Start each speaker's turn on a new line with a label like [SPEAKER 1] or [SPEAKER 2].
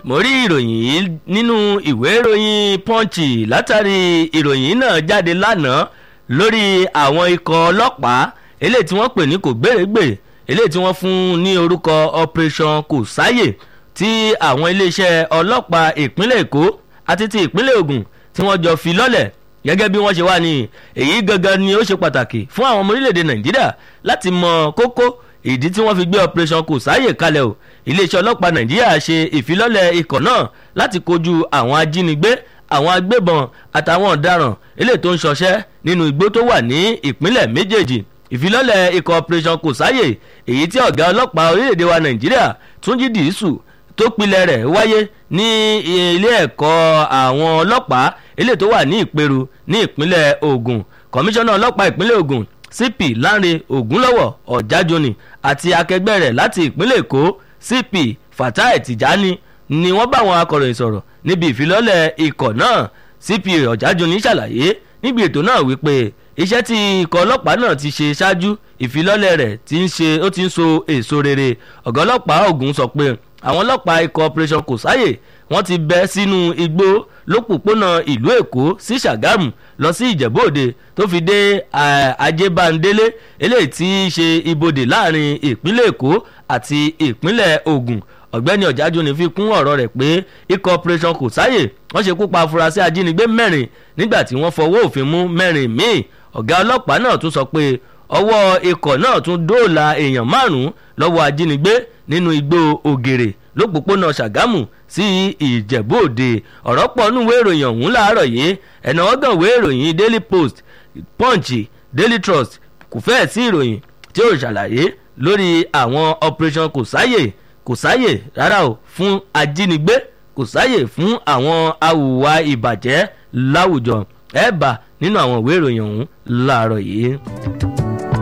[SPEAKER 1] mo rí ìròyìn yìí nínú ìwé ìròyìn punch látàrí ìròyìn náà jáde lánàá lórí àwọn ikọ̀ ọlọ́pàá eléyìí tí wọ́n pè ní kò gbèrègbè eléyìí tí wọ́n fún ní orúkọ operation kò sáyè tí àwọn iléeṣẹ́ ọlọ́pàá ìpínlẹ̀ èkó àti ti ìpínlẹ̀ ògùn tí wọ́n jọ fi lọ́lẹ̀ gẹ́gẹ́ bí wọ́n ṣe wá ní èyí gangan ni ó ṣe pàtàkì fún àwọn ọmọ orílẹ̀-èdè nàìjíríà láti mọ kókó ìdí tí wọ́n fi gbé operation kò sáàyè kalẹ̀ o iléeṣẹ́ ọlọ́pàá nàìjíríà ṣe ìfilọ́lẹ̀ ikọ̀ náà láti kojú àwọn ajínigbé àwọn agbébọn àtàwọn ọ̀daràn eléyìí tó ń ṣọṣẹ́ nínú igbó tó wà ní ìpínlẹ̀ méjèèjì ìfilọ́lẹ̀ ikọ̀ operation kò sáàyè èyí tí ọ̀gá ọlọ́pàá orílẹ̀-èdè wa nàìjíríà túnjí dìísù tó pilẹ̀ rẹ̀ wáyé ní ilé ẹ̀kọ́ àwọn ọlọ́pàá eléyìí tó wà ní ìperu ní ìpínlẹ̀ ogun kọmíṣánná ọlọ́pàá ìpínlẹ̀ ogun cp lanre ogunlọ́wọ̀ ọ̀jájoni àti akẹgbẹ́ rẹ̀ láti ìpínlẹ̀ èkó cp fatai tijani ni wọ́n bá àwọn akọ̀ròyìn sọ̀rọ̀ níbi ìfilọ́lẹ̀ ikọ̀ náà cp ọ̀jájoni ṣàlàyé níbi ètò náà wípé iṣẹ́ tí ikọ̀ ọlọ́pàá náà ti ṣe ṣáájú ìfilọ́lẹ̀ rẹ̀ ti ń ṣe ó ti ń so èso rere ọ̀gá ọlọ́pàá ogun sọ pé àwọn ọlọ́pàá ikọ̀ operation kò sáyè wọ́n ti bẹ́ sínú igbó lópòpónà ìlú èkó sí ṣàgámù lọ sí ìjẹ̀bú òde tó fi dé ajébándélé eléyìí tí í ṣe ibodè láàrin ìpínlẹ̀ èkó àti ìpínlẹ̀ ogun ọ̀gbẹ́ni ọ̀jájúni fi kún ọ̀rọ̀ rẹ̀ pé ikọ̀ operation kò sáyè wọ́n ṣekú pa afurasí ajínigbé mẹ́rin nígbà tí wọ́n fọwọ́ òfin mú mẹ́rin míì ọ̀gá ọlọ́pàá náà tún sọ pé ọwọ́ ikọ̀ náà tún dóòlà èèyàn márùn-ún lọ́wọ́ ajínigbé nínú igbó ògèrè lópòpónà ṣàgámù sí ìjẹ̀bú òde ọ̀rọ̀ pọ̀ nínú ìwé ìròyìn ọ̀hún láàárọ̀ yìí ẹ̀nà ọ̀gàn ìwé ìròyìn daily post punch daily trust kò fẹ́ẹ̀ sí ìròyìn tí ó ṣàlàyé lórí àwọn operation kò sáyè kò sáyè rárá o fún ajínigbé kò sáyè fún àwọn awùwà ìbàjẹ́ láwùjọ ẹ̀ bá nínú àwọn ìwé ìròyìn ọ̀hún láàárọ̀ yìí.